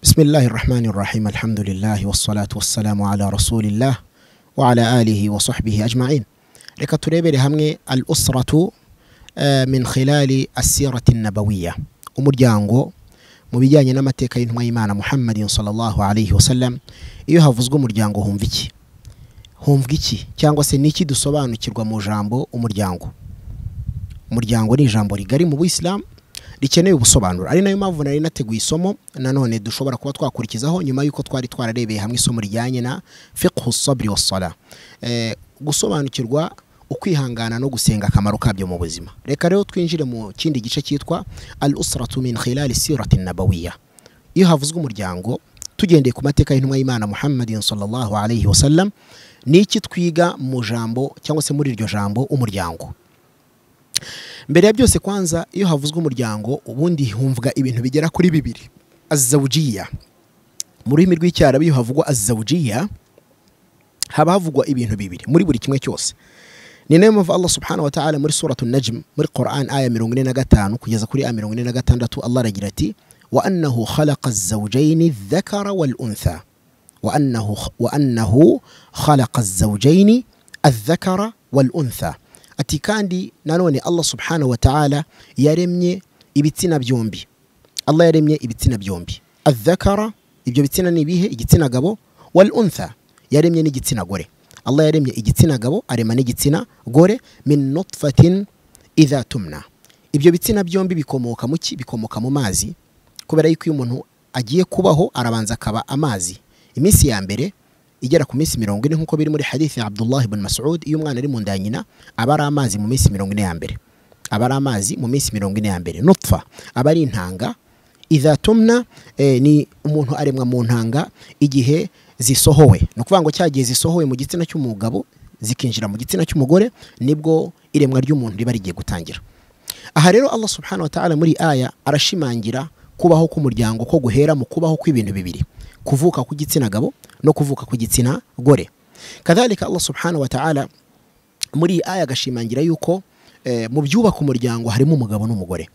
بسم الله الرحمن الرحيم الحمد لله والصلاة والسلام على رسول الله وعلى آله وصحبه أجمعين reka turebere hamwe al usratu eh, min khilali asirati nabawiya umuryango mu bijyanye n'amateka y'intumwa y'imana muhammadin sallallahu alaihi wasallam iyo havuzwe umuryango humva iki humva iki cyangwa se niki dusobanukirwa mu jambo umuryango umuryango ni ijambo rigari mu buyisilamu rikeneye ubusobanuro ari nayo mpamvu nari nateguye isomo nanone dushobora kuba twakurikizaho nyuma y'uko twari twararebeye hamwe isomo rijyanye na fiqhu sabri wa sala eh, gusobanukirwa ukwihangana no gusenga akamaro kabyo mu buzima reka rero twinjire mu kindi gice cyitwa al usratu min khilali sirati nabawiya iyo havuzwe umuryango tugendeye ku mateka y'intumwa y'imana muhammadin sallallahu alaihi wasallam ni iki twiga mu jambo cyangwa se muri iryo jambo umuryango mbere ya byose kwanza iyo havuzwe umuryango ubundi humvwa ibintu bigera kuri bibiri azawujiya mu rurimi rw'icyarabu iyo havugwa azawujiya haba havugwa ibintu bibiri muri buri kimwe cyose ni nayo mpamvu allah subhanahu wa ta'ala muri suratu najm muri quran aya mirongo ine na gatanu kugeza kuri aya mirongo ine na gatandatu allah aragira ati wa annahu khalaqa azawujaini dhakara wal untha wa annahu, wa annahu khalaqa azawujaini adhakara wal untha ati kandi nanone allah subhanahu wa ta'ala yaremye ibitsina byombi allah yaremye ibitsina byombi adhakara ibyo bitsina ni ibihe igitsina gabo wal untha yaremye n'igitsina gore allah yaremye igitsina gabo arema n'igitsina gore min nutfatin idha tumna ibyo bitsina byombi bikomoka mu ki bikomoka mu mazi kubera yuko iyo umuntu agiye kubaho arabanza akaba amazi iminsi ya mbere igera ku minsi mirongo ine nk'uko biri muri hadithi ya abdullah ibn masud iyo umwana ari mu nda ya nyina aba ari amazi mu minsi mirongo ine ya mbere aba ari amazi mu minsi mirongo ine ya mbere nutfa aba ari intanga izatumna eh, ni umuntu aremwa mu ntanga igihe zisohowe ni ukuvuga ngo cya gihe zisohowe mu gitsina cy'umugabo zikinjira mu gitsina cy'umugore nibwo iremwa ry'umuntu riba rigiye gutangira aha rero allah subhanahu wa ta'ala muri aya arashimangira kubaho k'umuryango ko guhera mu kubaho kw'ibintu bibiri kuvuka kw'igitsina gabo no kuvuka kw'igitsina gore kadhalika allah subhanahu wa ta'ala muri iyi aya agashimangira yuko eh, mu byubaka umuryango harimo umugabo n'umugore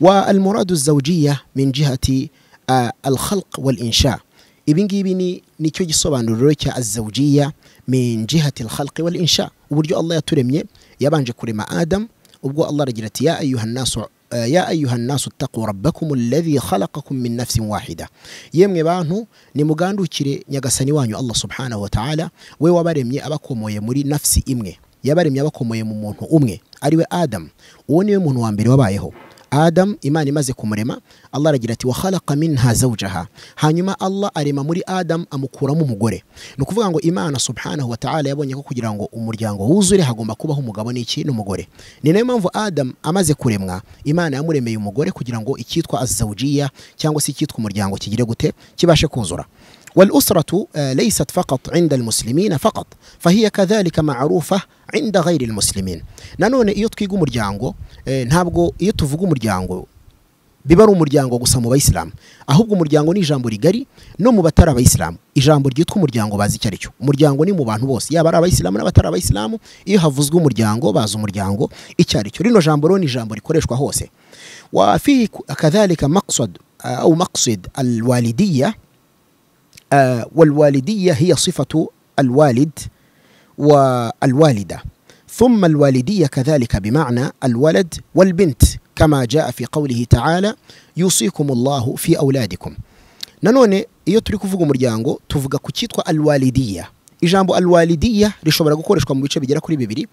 wa almuradu zawjiya min jihati uh, alkhalq wal insha ibi ngibi ni nicyo gisobanuro cya azawjiya min jihati alkhalq wal insha uburyo allah yaturemye yabanje kurema adam ubwo allah aragira ati ya ayuha nasu ya ayuha nasu taku rabbakum alladhi khalaqakum min nafsin wahida yemwe bantu nimugandukire nyagasani wanyu allah subhanahu wa ta'ala we wabaremye abakomoye muri nafsi imwe yabaremye abakomoye mu muntu umwe ariwe adam uwo niwe muntu wa mbere wabayeho adam imana imaze kumurema allah aragira ati wakhalaqa minha zawjaha hanyuma allah arema muri adam amukuramo umugore ni ukuvuga ngo imana subhanahu wa ta'ala yabonye ko kugira ngo umuryango wuzure hagomba kubaho umugabo n'iki n'umugore ni nayo mpamvu adam amaze kuremwa imana yamuremeye umugore kugira ngo icyitwa azawujiya cyangwa se icyitwa umuryango kigire gute kibashe kuzura والأسرة ليست فقط عند المسلمين فقط فهي كذلك معروفة عند غير المسلمين nanone iyo twiga umuryango ntabwo iyo tuvuga umuryango biba ari umuryango gusa mu bayisilamu ahubwo umuryango ni ijambo rigari no mu batari abayisilamu ijambo ryitwa umuryango bazi icyo ari cyo umuryango ni mu bantu bose yaba ari abayisilamu n'abatari abayisilamu iyo havuzwe umuryango bazi umuryango icyo ari cyo rino jambo rero ni ijambo rikoreshwa hose wafihi kadhalika maqsad au maqsid alwalidiya والوالدية هي صفة الوالد والوالدة ثم الوالدية كذلك بمعنى الولد والبنت كما جاء في قوله تعالى يوصيكم الله في أولادكم nanone iyo turi kuvuga umuryango tuvuga ku cyitwa alwalidiya ijambo alwalidiya rishobora gukoreshwa mu bice bigera kuri bibiri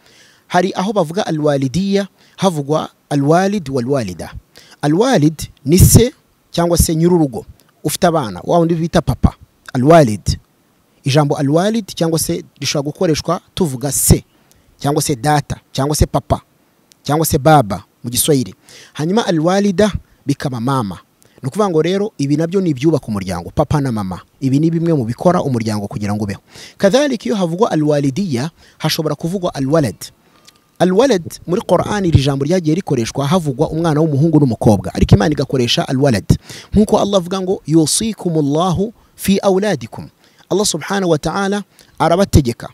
hari aho bavuga alwalidiya havugwa alwalid walwalida alwalid ni se cyangwa se nyir'urugo ufite abana wa wundi bita papa alwalid ijambo alwalid cyangwa se rishobora gukoreshwa tuvuga se cyangwa se data cyangwa se papa cyangwa se baba mu giswahili hanyuma alwalida bikaba mama ni ukuvuga ngo rero ibi nabyo ni ibyubaka umuryango papa na mama ibi ni bimwe mu bikora umuryango kugira ngo ubeho kadhalika iyo havugwa alwalidiya hashobora kuvugwa alwalad alwalad muri Qur'an iri jambo ryagiye rikoreshwa havugwa umwana w'umuhungu n'umukobwa ariko Imana igakoresha alwalad nkuko Allah avuga ngo yusikumullahu fi auladikum Allah subhanahu wa ta'ala arabategeka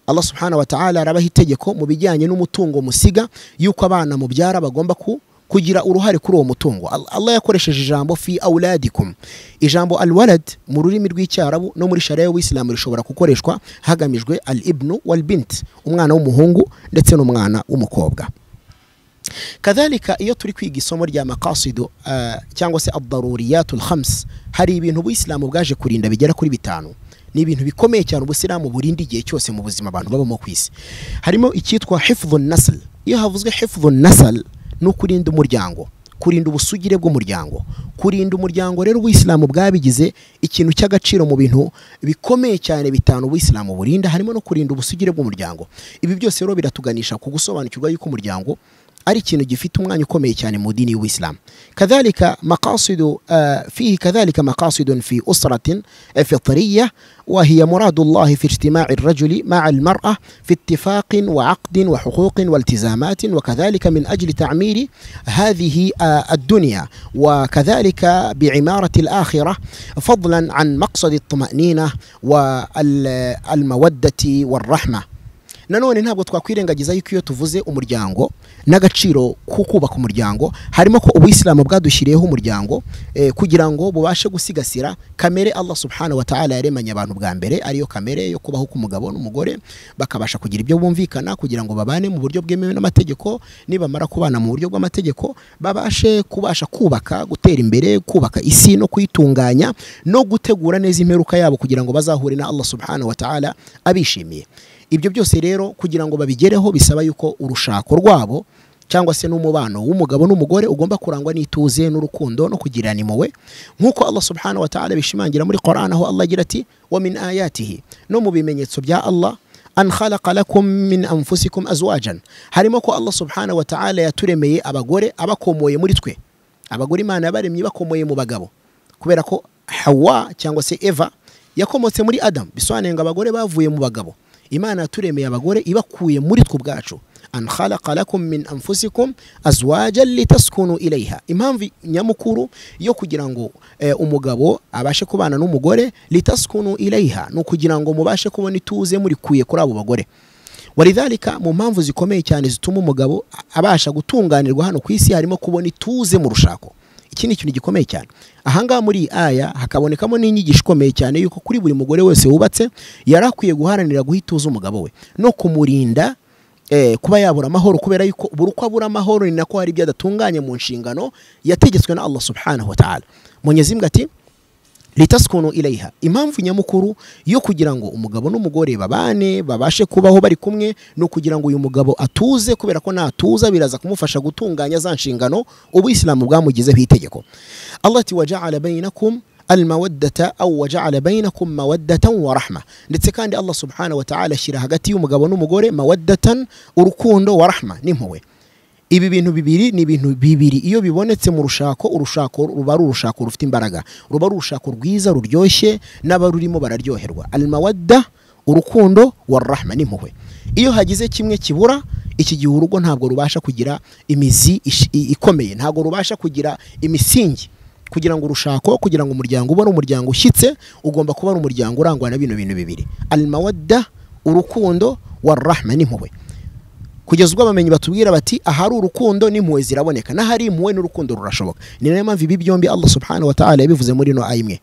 Allah subhanahu wa ta'ala arabaha itegeko mu bijyanye n'umutungo musiga yuko abana mubyara bagomba ku kugira uruhare kuri uwo mutungo Al- allah yakoresheje ijambo fi auladikum ijambo alwalad mu rurimi rw'icyarabu no muri sharia y'ubuyisilamu rishobora gukoreshwa hagamijwe al ibnu wal bint umwana w'umuhungu ndetse n'umwana w'umukobwa kadhalika iyo turi kwiga isomo rya makasidu eh, cyangwa se adaruriyatul khams hari ibintu ubuyisilamu bwaje kurinda bigera kuri bitanu ni ibintu bikomeye cyane ubusiramu burinda igihe cyose mu buzima abantu babamo ku isi harimo icyitwa hifdhu nasl iyo havuzwe hifdhu nasl ni ukurinda umuryango kurinda ubusugire bw'umuryango kurinda umuryango rero ubuyisilamu bwabigize ikintu cy'agaciro mu bintu bikomeye cyane bitanu ubuyisilamu burinda harimo no kurinda ubusugire bw'umuryango ibi byose rero biratuganisha ku gusobanukirwa yuko umuryango ari ikintu gifite umwanya ukomeye cyane mu dini y'ubuyisilamu kadhalika maqasidu uh, fihi kadhalika maqasidun fi usratin fitriya wa hiya muradu llahi fi ijtimai rajuli maa almara fi ittifaqin wa aqdin wa huquqin wa iltizamatin wa kadhalika min ajli ta'miri hadhihi uh, الدنيا وكذلك بعمارة الآخرة فضلا عن مقصد الطمأنينة والمودة والرحمة nanone ntabwo twakwirengagiza yuko iyo tuvuze umuryango n'agaciro ko kubaka umuryango harimo ko ubuyisilamu bwadushyiriyeho umuryango eh, kugira ngo bubashe gusigasira kamere allah subhanahu wa ta'ala yaremanye abantu bwa mbere ariyo kamere yo kubaho k'umugabo n'umugore bakabasha kugira ibyo bumvikana kugira ngo babane mu buryo bwemewe n'amategeko nibamara kubana mu buryo bw'amategeko babashe kubasha kubaka gutera imbere kubaka isi no kuyitunganya no gutegura neza imperuka yabo kugira ngo bazahure na allah subhanahu wa ta'ala abishimiye ibyo byose rero kugira ngo babigereho bisaba yuko urushako rwabo cyangwa se n'umubano w'umugabo n'umugore ugomba kurangwa n'ituze n'urukundo no kugirana impuhwe nk'uko Allah subhanahu wa ta'ala bishimangira muri Qur'an aho Allah agira ati wa min ayatihi no mu bimenyetso bya Allah an khalaqa lakum min anfusikum azwajan harimo ko Allah subhanahu wa ta'ala yaturemeye abagore abakomoye muri twe abagore Imana yabaremye bakomoye mu bagabo kubera ko Hawa cyangwa se Eva yakomotse muri Adam bisobanuye ngo abagore bavuye mu bagabo imana yaturemeye abagore ibakuye muri twe ubwacu an khalaqa lakum min anfusikum azwajan litaskunu ilayha impamvu nyamukuru yo kugira ngo eh, umugabo abashe kubana n'umugore litaskunu ilayha ni ukugira ngo mubashe kubona ituze murikuye kuri abo bagore walidhalika mu mpamvu zikomeye cyane zituma umugabo abasha gutunganirwa hano ku isi harimo kubona ituze mu rushako iki ni ikintu gikomeye cyane ahangaha muri iyi aya hakabonekamo n'inyigisho ikomeye cyane yuko kuri buri mugore wese wubatse yari akwiye guharanira guha ituze umugabo we no kumurinda eh, kuba yabura amahoro kubera yuko buri uko abura amahoro ni nako hari ibyo adatunganya mu nshingano yategetswe na allah subhanahu wa ta'ala munyezimbwa ati litaskunu ilayha impamvu nyamukuru yo kugira ngo umugabo n'umugore babane babashe kubaho bari kumwe ni ukugira ngo uyu mugabo atuze kubera ko natuza biraza kumufasha gutunganya za nshingano ubuyisilamu bwamugizeho itegeko allah ati waja'ala bainakum almawaddata aw waja'ala bainakum mawaddatan wa rahma ndetse kandi allah subhanahu wa ta'ala ashyira hagati y'umugabo n'umugore mawaddatan urukundo wa rahma n'impuhwe ibi bintu bibiri ni ibintu bibiri iyo bibonetse mu rushako urushako ruba ari urushako rufite imbaraga ruba ari urushako rwiza ruryoshye n'abarurimo bararyoherwa almawadda urukundo wa rahma n'impuhwe iyo hagize kimwe kibura iki gihe urugo ntabwo rubasha kugira imizi ish- i- ikomeye ntabwo rubasha kugira imisingi kugira ngo urushako kugira ngo umuryango ubone umuryango ushyitse ugomba kuba ari umuryango urangwa na bino bintu bibiri almawadda urukundo wa rahma n'impuhwe kugeza ubwo abamenyi batubwira bati ahari urukundo n'impuhwe ziraboneka n'ahari impuhwe n'urukundo rurashoboka ni nayo mpamvu ibi byombi allah subhanahu wa ta'ala yabivuze muri ino aya imwe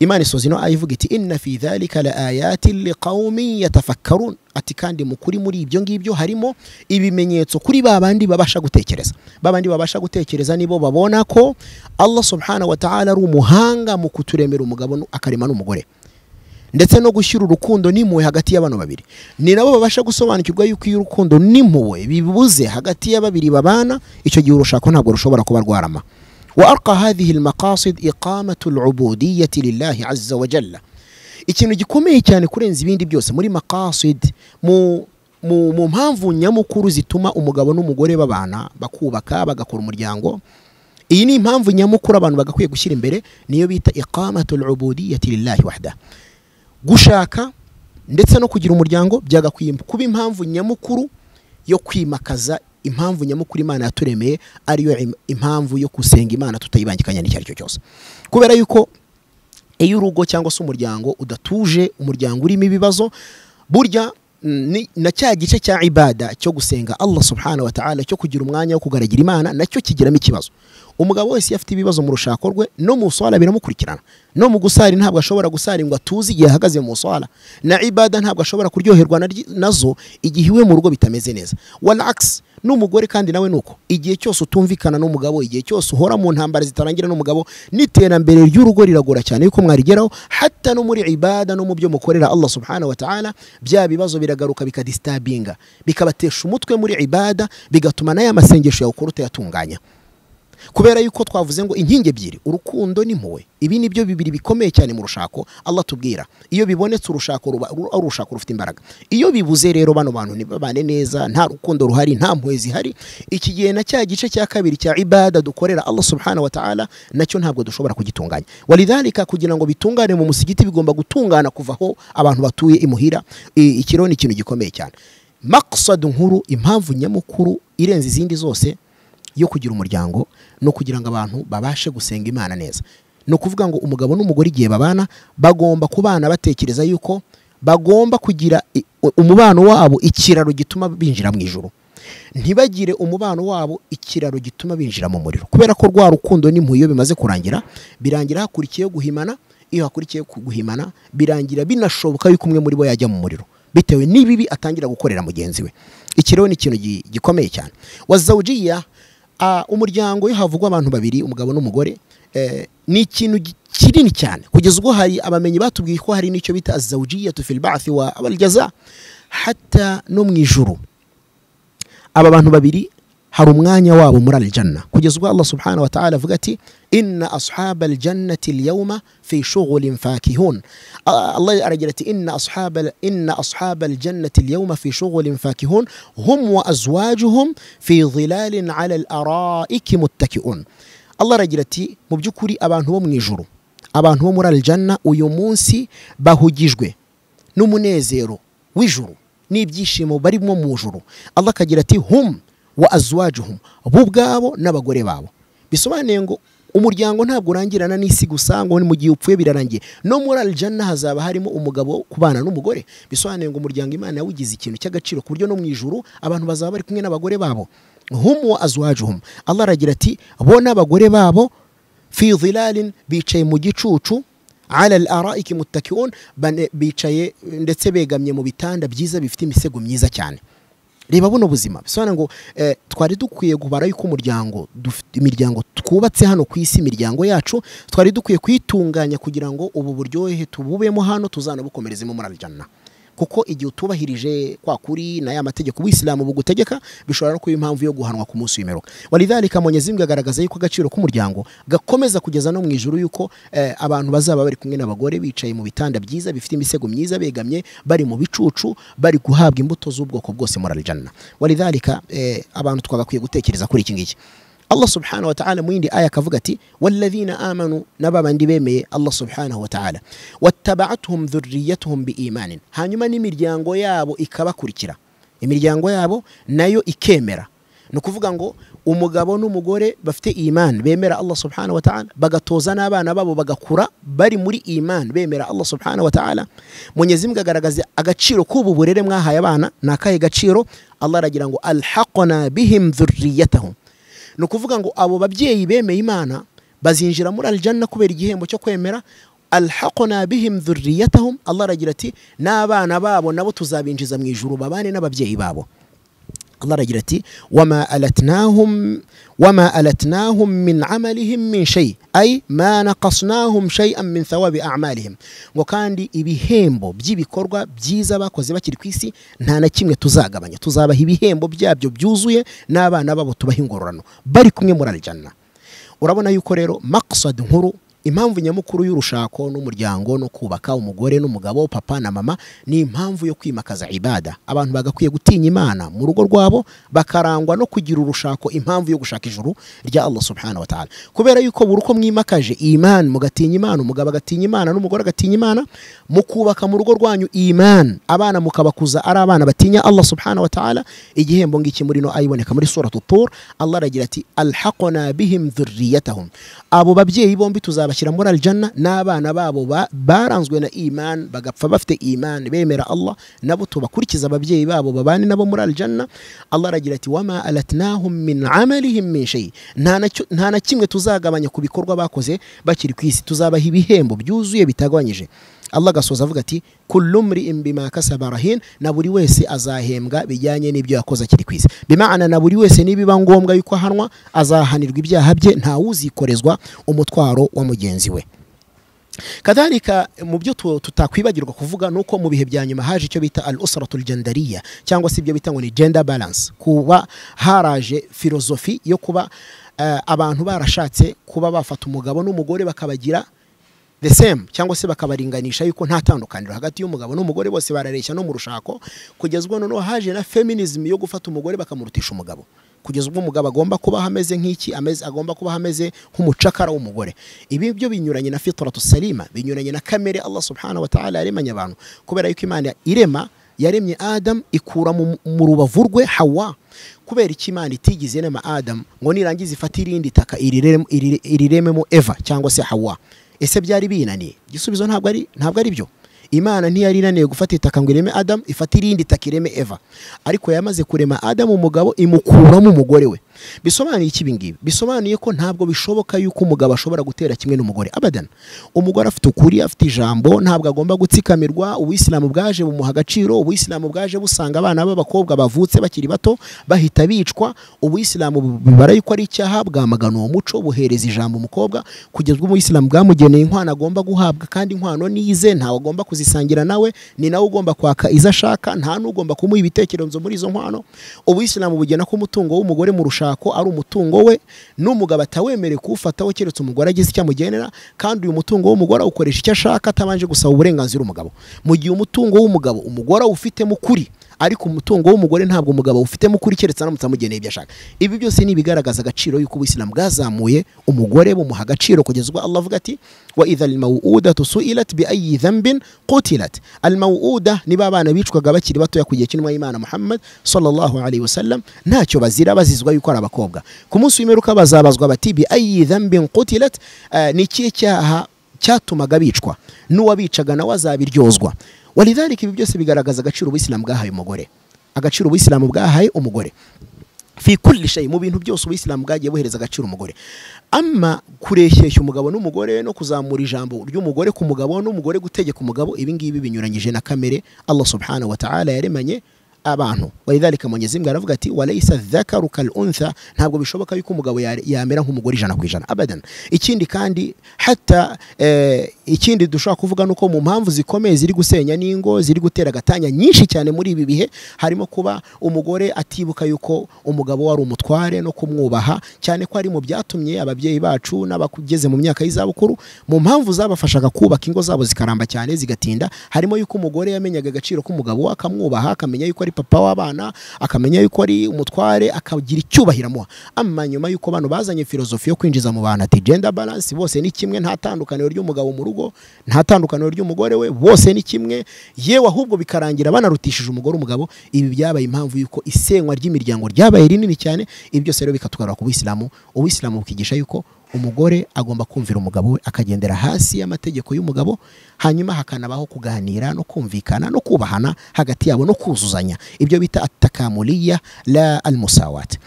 imana isoza ino aya ivuga iti inna fi dhalika la ayatin liqaumin yatafakkarun ati kandi mukuri muri ibyo ngibyo harimo ibimenyetso kuri ba bandi babasha gutekereza ba bandi babasha gutekereza nibo babona ko allah subhanahu wa ta'ala ari umuhanga mu kuturemera umugabo nu- akarema n'umugore ndetse no gushyira urukundo n'impuhwe hagati y'abantu babiri ni nabo babasha gusobanukirwa yuko iyo urukundo n'impuhwe bibuze hagati ya babiri babana icyo gihe urushako ntabwo rushobora kuba rwarama wa arqa hadhihi almaqasid iqamatu alubudiyati lillahi azza wa jalla ikintu gikomeye cyane kurenza ibindi byose muri maqasid mu mu, mu mpamvu nyamukuru zituma umugabo n'umugore babana bakubaka bagakora umuryango iyi ni impamvu nyamukuru abantu bagakwiye gushyira imbere niyo bita iqamatu alubudiyati lillahi wahda gushaka ndetse no kugira umuryango byagakwiye kuba impamvu nyamukuru yo kwimakaza impamvu nyamukuru imana yaturemeye ariyo im- impamvu yo gusenga imana tutayibangikanya n'icyo ari cyo cyose kubera yuko iyo urugo cyangwa se umuryango udatuje umuryango urimo ibibazo burya ni- na cya gice cya ibada cyo gusenga allah subhanahu wa ta'ala cyo kugira umwanya wo kugaragira imana nacyo kigiramo ikibazo umugabo wese iyo afite ibibazo mu rushako rwe no mu swala biramukurikirana no mu gusari ntabwo ashobora gusari ngo atuze igihe ahagaze mu swala na ibada ntabwo ashobora kuryoherwa na ryi- nazo igihe iwe mu rugo bitameze neza wal akisi n'umugore kandi nawe ni uko igihe cyose utumvikana n'umugabo igihe cyose uhora mu ntambara zitarangira n'umugabo n'iterambere ry'urugo riragora cyane yuko mwarigeraho hatta no muri ibada no mu byo mukorera allah subhanahu wa ta'ala bya bibazo biragaruka bikadisitabinga bikabatesha umutwe muri ibada bigatuma n'aya masengesho yawe ukora utayatunganya kubera yuko twavuze ngo inkingi ebyiri urukundo n'impuhwe ibi ni byo bibiri bikomeye cyane mu rushako allah tubwira iyo bibonetse urushako ruba ru- ari urushako rufite imbaraga iyo bibuze rero bano bantu ntibabane neza nta rukundo ruhari nta mpuhwe zihari iki gihe na cya gice cya kabiri cya ibada dukorera allah subhanahu wa ta'ala nacyo ntabwo dushobora kugitunganya walidhalika kugira ngo bitungane mu musigiti bigomba gutungana kuva aho abantu batuye imuhira I- iki rero ni ikintu gikomeye cyane maksadu nkuru impamvu nyamukuru irenze izindi zose yo kugira umuryango no kugira ngo abantu babashe gusenga imana neza ni ukuvuga ngo umugabo n'umugore igihe babana bagomba kubana batekereza yuko bagomba kugira i- umubano wabo ikiraro gituma binjira mu ijuru ntibagire umubano wabo ikiraro gituma binjira mu muriro kubera ko rwa rukundo n'impuhwe iyo bimaze kurangira birangira hakurikiyeho guhimana iyo hakurikiye ku- guhimana birangira binashoboka yuko umwe muri bo yajya mu muriro bitewe n'ibibi atangira gukorera mugenzi we iki rero ni ikintu gi- gikomeye cyane wazawujiya Ah, umuryango iyo havugwa abantu babiri umugabo n'umugore eh, ni ikintu gi- kinini cyane kugeza ubwo hari abamenyi batubwiye ko hari n'icyo bita azawujiyatu fil ba'thi wa abaljaza hatta no mu ijuru aba bantu babiri hari umwanya wabo muri aljanna kugeza ubwo allah subhanahu wa ta'ala avuga ati inna ashaba aljannati alyawma fi shughulin fakihun Ah, allah aragira ati inna ashaba inna ashaba aljannati alyawma fi shughulin fakihun hum wa azwajuhum fi dhilalin ala alaraiki muttaki'un allah aragira ati mu by'ukuri abantu bo mu ijuru abantu bo muri aljanna uyu munsi bahugijwe n'umunezero w'ijuru n'ibyishimo barimo mu juru allah akagira ati hum wa azwajuhum bo ubwabo n'abagore babo bisobanuye ngo umuryango ntabwo urangirana n'isi gusa ngo mu gihe upfuye birarangiye no muri aljana hazaba harimo umugabo kubana n'umugore bisobanuye ngo umuryango imana yawugize ikintu cy'agaciro ku buryo no mu ijuru abantu bazaba bari kumwe n'abagore babo hum wa azwajuhum allah aragira ati bo n'abagore babo fi dhilalin bicaye mu gicucu ala al-araiki muttakiun bane- bicaye ndetse begamye mu bitanda byiza bifite imisego myiza cyane reba buno buzima bisobanura ngo eh, twari dukwiye gubara yuko umuryango dufite imiryango twubatse hano ku isi imiryango yacu twari dukwiye kuyitunganya kugira ngo ubu buryohe tububemo hano tuzanabukomerezemo muri aljana kuko igihe utubahirije kwa kuri na ya mategeko ubuyisilamu bugutegeka bishobora no kuba impamvu yo guhanwa ku munsi w'imperuka walidhalika mwenyezi mungu agaragaza yuko agaciro k'umuryango gakomeza kugeza no mu ijuru yuko eh, abantu bazaba bari kumwe n'abagore bicaye mu bitanda byiza bifite imisego myiza begamye bari mu bicucu bari guhabwa imbuto z'ubwoko bwose muri aljanna walidhalika eh, abantu twagakwiye gutekereza kuri iki ngiki allah subhanahu wa ta'ala mu yindi aya akavuga ati walladhina amanu n'ababandi bemeye allah subhanahu wa ta'ala wattaba'atuhum dhurriyatuhum biimanin hanyuma n'imiryango yabo ikabakurikira imiryango yabo nayo ikemera ni ukuvuga ngo umugabo n'umugore bafite imani bemera allah subhanahu wa ta'ala bagatoza n'abana babo bagakura bari muri imani bemera allah subhanahu wa ta'ala mwenyezi mungu agaragaza agaciro k'ubu burere mwahaye abana ni akahe gaciro allah aragira ngo alhaqna bihim dhurriyatahum ni ukuvuga ngo abo babyeyi bemeye imana bazinjira muri aljanna kubera igihembo cyo kwemera alhaqna bihim dhurriyatahum allah aragira ati n'abana babo nabo tuzabinjiza mu ijuru babane n'ababyeyi babo allah aragira ati wama alatnahum wama alatnahum min amalihim min shay ay ma naqasnahum shay'an min thawabi a'malihim ngo kandi ibihembo by'ibikorwa byiza bakoze bakiri ku isi nta na kimwe tuzagabanya tuzabaha ibihembo byabyo byuzuye n'abana babo tubaha ingororano bari kumwe muri aljanna urabona yuko rero maksad nkuru impamvu nyamukuru y'urushako n'umuryango no kubaka umugore n'umugabo papa na mama ni impamvu yo kwimakaza ibada abantu bagakwiye gutinya imana mu rugo rwabo bakarangwa no kugira urushako impamvu yo gushaka ijuru rya allah subhanahu wa ta'ala kubera yuko buri uko mwimakaje imani mugatinya imana umugabo agatinya imana n'umugore agatinya imana mukubaka mu rugo rwanyu imani abana mukabakuza ari abana batinya allah subhanahu wa ta'ala igihembo ngiki muri no ayiboneka muri suratu tur allah aragira ati alhaqna bihim dhurriyatahum abo babyeyi bombi tuzaba bakabashyira muri aljana n'abana babo ba- baranzwe na iman bagapfa bafite iman bemera allah nabo tubakurikiza ababyeyi babo babane nabo muri aljana allah aragira ati wama alatnahum min amalihim min shay nta na cyo- nta na kimwe tuzagabanya ku bikorwa bakoze bakiri ku isi tuzabaha ibihembo byuzuye bitagabanyije allah agasoza avuga ati kullumri bima kasaba rahin na buri wese azahembwa bijyanye n'ibyo yakoze akiri ku isi bimana na buri wese nibiba ngombwa yuko ahanwa azahanirwa ibyaha bye ntawuzikorezwa umutwaro wa mugenzi we kadhalika mu byo tu- tutakwibagirwa kuvuga ni uko mu bihe bya nyuma haje icyo bita al usratul jandariya cyangwa se ibyo bita ngo ni gender balance kuba haraje filozofi yo kuba eh, abantu barashatse kuba bafata umugabo n'umugore bakabagira the same cyangwa se bakabaringanisha yuko nta tandukaniro hagati y'umugabo n'umugore bose barareshya no mu rushako kugeza ubwo noneho haje na feminism yo gufata umugore bakamurutisha umugabo kugeza ubwo umugabo agomba kubaho ameze nk'iki ameze agomba kubaho ameze nk'umucakara w'umugore ibi byo binyuranye na fitratu salima binyuranye na kamere Allah subhanahu wa ta'ala yaremanye abantu kubera yuko Imana irema yaremye Adam ikura mu mu rubavu rwe Hawa kubera iki Imana itigeze irema Adam ngo nirangiza ifate irindi taka irirem- irire- irirememo Eva cyangwa se Hawa ese byari binaniye igisubizo ntabwo ari ntabwo ari byo imana ntiyari inaniye gufata itaka ngo ireme adamu ifata irindi taka ireme eva ariko yamaze kurema adamu umugabo imukuramo umugore we bisobanuye iki ibingibi bisobanuye ko ntabwo bishoboka yuko umugabo ashobora gutera kimwe n'umugore abadana umugore afite ukuri afite ijambo ntabwo agomba gutsikamirwa ubuyisilamu bwaje bumuha agaciro ubuyisilamu bwaje busanga abana b'abakobwa bavutse bakiri bato bahita bicwa ubuyisilamu bibara yuko ari icyaha bwamagana uwo muco buhereza ijambo umukobwa kugeza ubwo umuyisilamu bwamugeneye inkwano agomba guhabwa kandi inkwano nize ntawe agomba kuzisangira nawe ni nawe ugomba kwaka izo ashaka nta n'ugomba kumuha ibitekerezo muri izo nkwano ubuyisilamu bugena ko umutungo w'umugore mu rushako ari umutungo we n'umugabo atawemerewe kuwufataho keretse umugore agize icyo amugenera kandi uyu mutungo w'umugore awukoresha icyo ashaka atabanje gusaba uburenganzira umugabo mu gihe umutungo w'umugabo umugore awufitemo ukuri ariko umutungo w'umugore ntabwo umugabo awufitemo ukuri keretse aramutse amugeneye ibyo ashaka ibi byose ni ibigaragaza agaciro y'uko ubuyisilamu bwazamuye umugore bumuha agaciro kugeza ubwo allah avuga ati wa idha almawudatu su'ilat bi ayi dhanbin qutilat almawuda ni ba bana bicwaga bakiri batoya ku gihe cy'intumwa y'imana muhammad sallallahu alaihi wasallam ntacyo bazira bazizwa yuko ari abakobwa ku munsi w'imperuka bazabazwa bati bi ayi dhanbin qutilat Eh, ni ikihe cyaha cyatumaga bicwa n'uwabicaga nawe azabiryozwa walidhalika ibi byose bigaragaza agaciro ubuyisilamu bwahaye umugore agaciro ubuyisilamu bwahaye umugore fi kulli shay mu bintu byose ubuyisilamu bwagiye buhereza agaciro umugore ama kureshyeshya umugabo n'umugore no kuzamura ijambo ry'umugore ku mugabo n'umugore gutegeka umugabo ibi ngibi binyuranyije na kamere Allah subhanahu wa ta'ala yaremanye abantu walidhalika mwenyezi mungu aravuga ati walaysa dhakaru kal untha ntabwo bishoboka yuko umugabo ya- yamera nk'umugore ijana ku ijana abadan ikindi kandi hata eh, ikindi dushobora kuvuga nuko mu mpamvu zikomeye ziri gusenya n'ingo ziri gutera agatanya nyinshi cyane muri ibi bihe harimo kuba umugore atibuka yuko umugabo wari umutware no kumwubaha cyane ko ari mu byatumye ababyeyi bacu n'abageze mu myaka y'izabukuru mu mpamvu zabafashaga kubaka ingo zabo zikaramba cyane zigatinda harimo yuko umugore yamenyaga agaciro k'umugabo we akamwubaha akamenya yuko ari papa w'abana akamenya yuko ari umutware akagira icyubahiro amuha ama nyuma yuko bano bazanye filozofi yo kwinjiza mu bantu ati gender balance bose ni kimwe nta tandukaniro ry'umugabo mu rugo nta tandukaniro ry'umugore we bose ni kimwe yewe ahubwo bikarangira banarutishije umugore umugabo ibi byabaye impamvu yuko isenywa ry'imiryango ryabaye rinini cyane ibi byose rero bikatwara ku buyisilamu ubuyisilamu bukigisha yuko umugore agomba kumvira umugabo we akagendera hasi y'amategeko y'umugabo hanyuma hakanabaho kuganira no kumvikana no kubahana hagati yabo no kuzuzanya ibyo bita atakamuliya la almusawat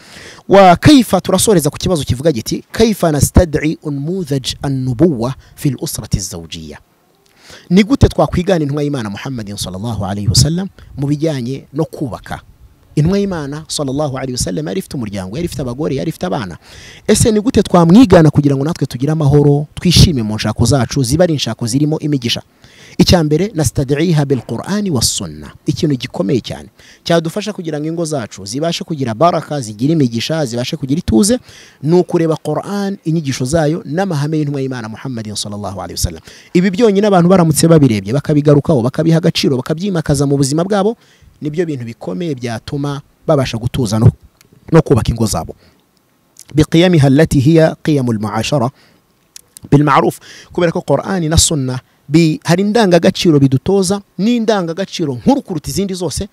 wa kaifa turasoreza ku kibazo kivuga giti kaifa nastad'i unmudhaj annubuwa fi lusrati zawjiya ni gute twakwigana intumwa y'imana muhammadin sallallahu alaihi wasallam mu bijyanye no kubaka intumwa y'imana sallallahu alaihi wasallam yari ifite umuryango yari ifite abagore yari ifite abana ese ni gute twamwigana kugira ngo natwe tugire amahoro twishime mu nshako zacu ziba ari inshako zirimo imigisha icya mbere nastadiha bil qur'ani was sunna ikintu gikomeye cyane cyadufasha kugira ngo ingo zacu zibashe kugira baraka zigira imigisha zibashe kugira ituze ni ukureba qur'an inyigisho zayo n'amahame y'intumwa y'imana muhammadin sallallahu alaihi wasallam ibi byonyine abantu baramutse babirebye bakabigarukaho bakabiha agaciro bakabyimakaza mu buzima bwabo nibyo bintu bikomeye byatuma babasha gutuza no, no kubaka ingo zabo biqiyamiha allati hiya qiyamu lmuashara bilmaruf kubera ko qur'ani na sunna bi, hari indangagaciro bidutoza n'indangagaciro nkuru kuruta izindi zose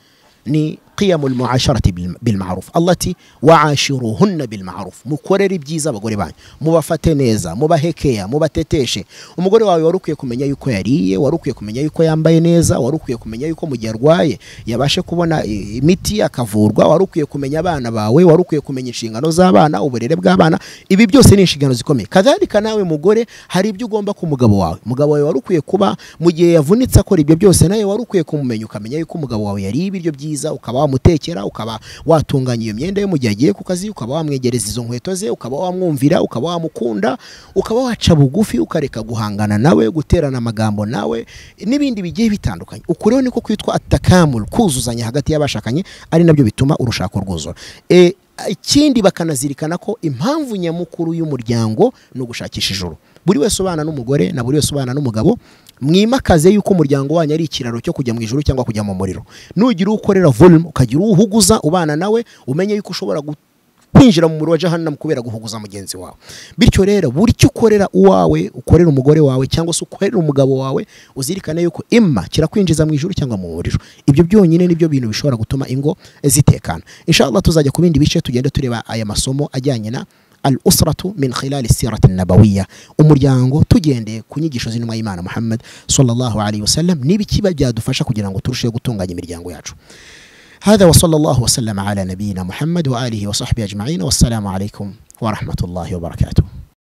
ni قيم المعاشرة بالم- بالمعروف التي وعاشروهن بالمعروف mukorere ibyiza abagore banyu mubafate neza mubahekea mubateteshe umugore wawe wari ukwiye kumenya yuko yariye wari ukwiye kumenya yuko yambaye neza wari ukwiye kumenya yuko mu gihe arwaye yabashe kubona i- imiti akavurwa wari ukwiye kumenya abana bawe wari ukwiye kumenya inshingano z'abana uburere bw'abana ibi byose ni inshingano zikomeye kadhalika nawe mugore hari ibyo ugomba ku mugabo wawe umugabo wawe wari ukwiye kuba mu gihe yavunitse akora ibyo byose nawe wari ukwiye kumumenya ukamenya yuko umugabo wawe yariye ibiryo byiza ukaba wamutekera ukaba watunganya iyo myenda yo mu gihe agiye ku kazi ukaba wamwegereza izo nkweto ze ukaba wamwumvira ukaba wamukunda ukaba waca bugufi ukareka guhangana nawe guterana amagambo nawe n'ibindi bigiye bitandukanye uku rero niko kwitwa atakamuru kuzuzanya hagati y'abashakanye ari nabyo bituma urushako rwuzura E, ikindi bakanazirikana ko impamvu nyamukuru y'umuryango ni ugushakisha ijuru buri wese ubana n'umugore na buri wese ubana n'umugabo mwimakaze yuko umuryango wanyu ari ikiraro cyo kujya mu ijuru cyangwa kujya mu muriro nugira uwo ukorera volume ukagira uwo uhuguza ubana nawe umenye yuko ushobora gu- kwinjira mu muriro wa jahannam kubera guhuguza mugenzi wawe bityo rero buri cyo ukorera uwawe ukorera umugore wawe cyangwa se ukorera umugabo wawe uzirikane yuko imma kirakwinjiza mu ijuru cyangwa mu muriro ibyo byonyine nibyo bintu bishobora gutuma ingo zitekana inshallah tuzajya ku bindi bice tugenda tureba aya masomo ajyanye na al usratu min khilali sirati nabawiya umuryango tugendeye ku nyigisho z'intumwa y'imana muhammad sallallahu alaihi wasallam n'ibikiba byadufasha kugira ngo turusheho gutunganya imiryango yacu هذا وصلى الله وسلم على نبينا محمد وآله وصحبه أجمعين والسلام عليكم ورحمة الله وبركاته